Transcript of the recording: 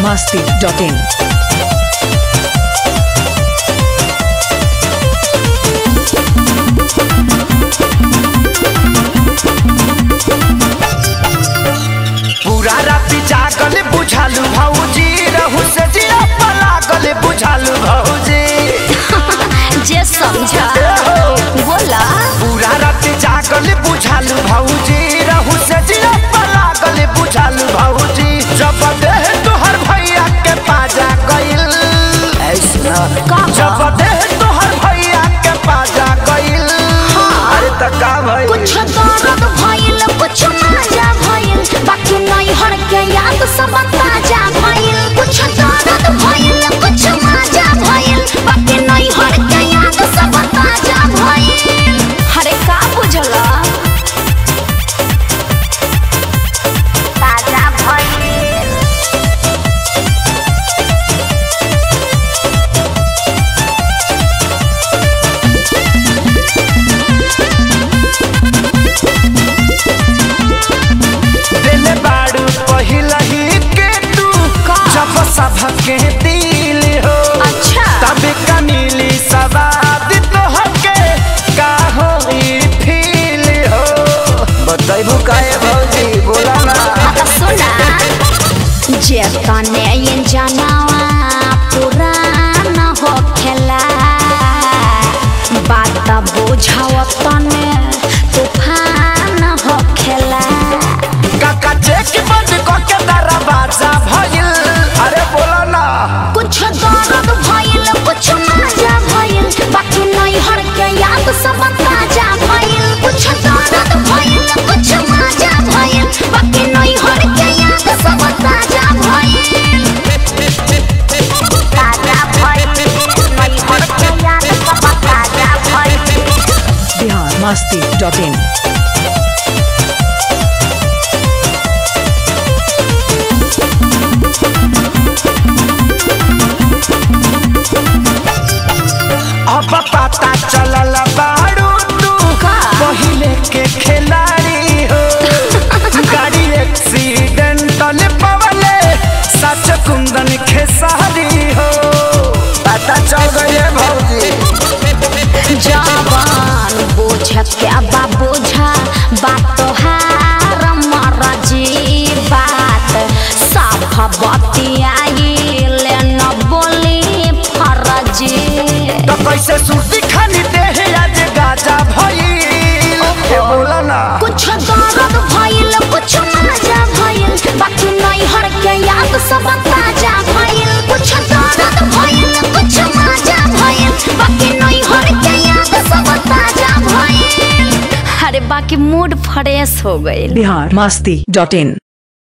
masti.in. पूरा राति जागल बुझालू भौजी रहू से जिया लागल बुझालू भौजी जे समझा बोला पूरा राति जागल बुझालू भौजी रहू से जिया लागल बुझालू भौजी जब देह तोहर भैया के पाजा गइल ऐसा का जब देह तोहर भैया के पाजा गइल अरे त का भइल कुछ दर्द भइल कुछ मजा भइल बाकी नहीं हर के याद सब ताजा भइल कुछ दर्द भइल कुछ मजा भइल बाकी नहीं हर के याद सब ताजा भइल अरे का बुझला ताजा भइल दिल बाड़ू पहिला ही के तू का? जब सबके दिल हो अच्छा तब का मिली सवाद तो हके का हो फील हो बताइबू काहे भौजी बोला ना आता सुना जे तने ये जनावा पुराना हो खेला बात बुझाव तने तूफान हो खेला काका चेक बंद क के दरवाजा भइल अरे बोला ना कुछ दर्द भइल कुछ मजा भइल बाकी नहीं हर के याद सब ताजा भइल कुछ दर्द भइल कुछ मजा भइल बाकी नहीं हर के याद सब ताजा भइल ताजा भइल नहीं हर के याद सब ताजा भइल Bihar masti.in. अब पता चलल बाड़ू तू का? पहिले के खिलाड़ी हो गाड़ी एक्सीडेंटल पवले सच कुंदन खेसारी हो पता चल गए भौजी जवान बोझ क्या बा बोझा बात तोहार मरजी बात साफ बतियाइल न बोली फरजी तो कैसे सुर्ती खानी देह आज गाजा भई बोला ना कुछ दर्द भइल कुछ मजा भइल बाकी नहीं हर के याद सब ताजा भइल कुछ दर्द भइल कुछ मजा भइल बाकी नहीं हर के याद सब ताजा भइल अरे बाकी मूड फ्रेश हो गइल Bihar masti.in.